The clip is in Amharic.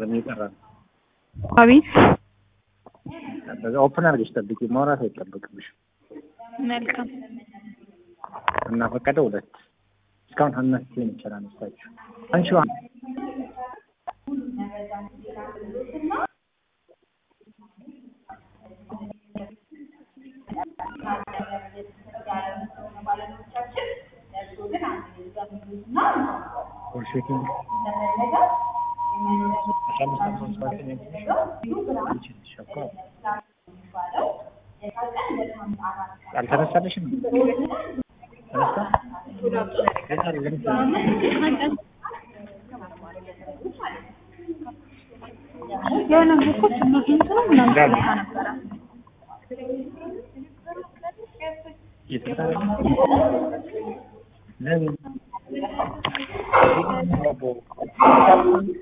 አይደለም እየጠራ ነው። አቤት በዛ ኦፕን አድርገሽ ጠብቂ። ማውራት አይጠበቅብሽም። መልካም እና ፈቀደ ሁለት እስካሁን አምስት ይችላል አነሳችሁ አንቺ ቡልሽቲንግ አልተነሳልሽም? ተነሳ? የሆነ ግሩፖች እነዚህ እንትኑ ምናምን ልካ ነበረ እየተከታተለ ለምን